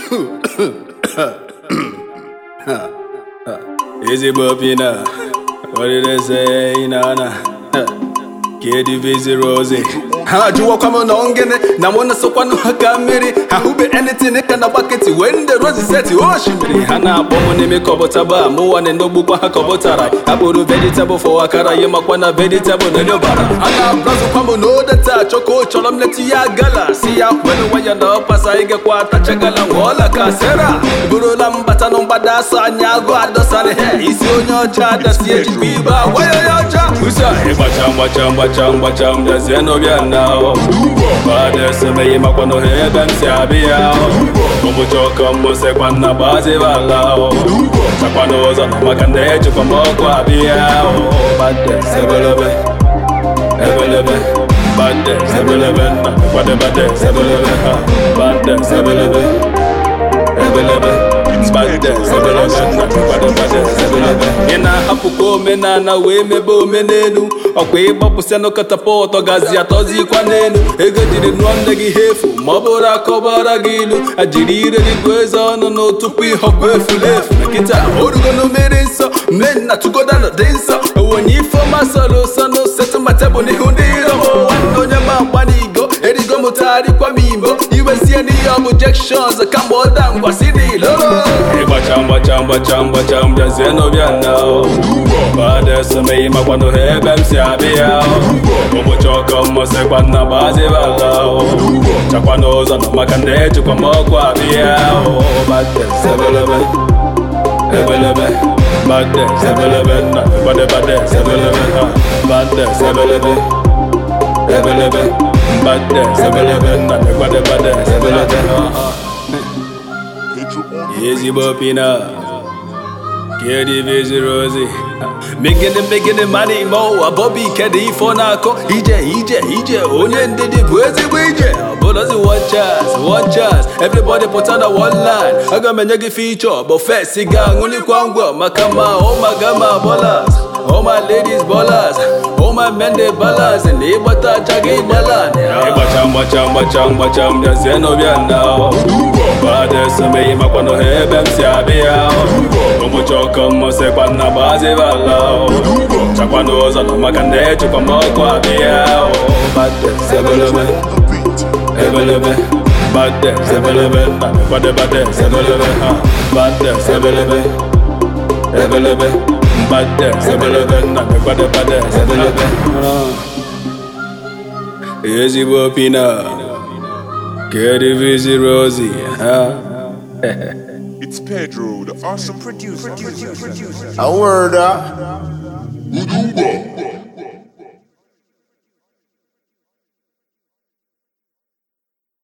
ezigbo pina what did they say na na Kedi viziri ozi ha ajụwakwa m na ngịnị na mụ na-esokwanụ ha ka mmiri ha hụbe anything ka na gbaketi wee ndị rozi seti oshimiri ha na-akpọ m n'ime kọbụtaba mụwa na endogbukwa ha kọbụtara ha kpụrụ vegetable fọ akara ya makwa na vegetable na nyobara ha na-abrazụkwa m n'odeta chọko chọrọ m leti ya gala si ya kwelu nwaya na ọpasa ịgakwa atachagala nwụọla ka sera burula mbata na mgbada asọ anya agụ adọsara he isi onye ọcha adasi ejikwa ibe agwa ya ya ọcha usa ịgbacha mgbacha mgbacha mgbacha m bịazie n'ọbịa na bada esemeghị makwa na ohe ebe m si abịa ụbụcha ọkọ mmosekwa nna gbazibala chakwa n'ụzọ na maka ndị ejikwa m ọkụ abịa bade sebelebe ebelebe bade sebelebe nna kwadebade sebelebe ha bade sebelebe ebelebe bade sebelebe nna kwadebade sebelebe ị na-ahapụkwa omenala wee mebe omenelu ọkwa ịgbapụsịanụ katapọtụ gazi atọzikwa n'elu ego jiri nụọ nne gị ha efu ma ọ bụrụ akọbara gị ilu ajiri ire gị gụọ eze ọnụ nụ tupu ịhọkwa efulefu na kịta orugo na mmiri nsọ mme na tụgodanụ dị nsọ onye ifeọma sọrọ ụsọ na osetụma tebụl n'ihu ndị iro m nwanne onye ma mgba n'igo erigo m tagharịkwa m igbo iwezie n'ihe ọ bụ jekshọns kamgbe ọda ngwa si n'ilo ịgbacha mgbacha mgbacha mgbacha m bịazie n'ọbịa na bada esomeghị makwanụ ha ebe m si abịa ụbụcha ọkọ mmụsịkwa nna gbazibala chakwa n'ụzọ na maka ndị ejikwa m ọkụ abịa bade sebelebe ebelebe bade sebelebe nna bade bade sebelebe ha bade sebelebe ebelebe bade sebelebe nna bade bade sebelebe ha ezigbo pina Kedi viziri ozi Megide megide mani mo Abobi kedi ifo na-akọ Ije ije ije onye ndidi bụ ezigbo ije Ọbụlazi one chance one chance Everybody put on a one line Aga m enye gị feature But first ị ga-aṅụlikwa ngwa Maka ma ụmaga ma ballers All my ladies ballers All my men dey balance Na ịgbata aja gị gbala Ịgbacha mgbacha mgbacha mgbacha m bịazie n'ọbịa na Bada esomeghị makwa na ha ebe m si abịa ụbụcha ọkọ mmụsịkwa nna gbazibala chakwa n'ụzọ na maka ndị ejikwa m ọkụ abịa bade sebelebe ebelebe bade sebelebe nna bade bade sebelebe ha bade sebelebe ebelebe bade sebelebe nna bade bade sebelebe ezigbo pina Kedi viziri ozi ha It's Pedro, the awesome producer. A word, uh. Udumba.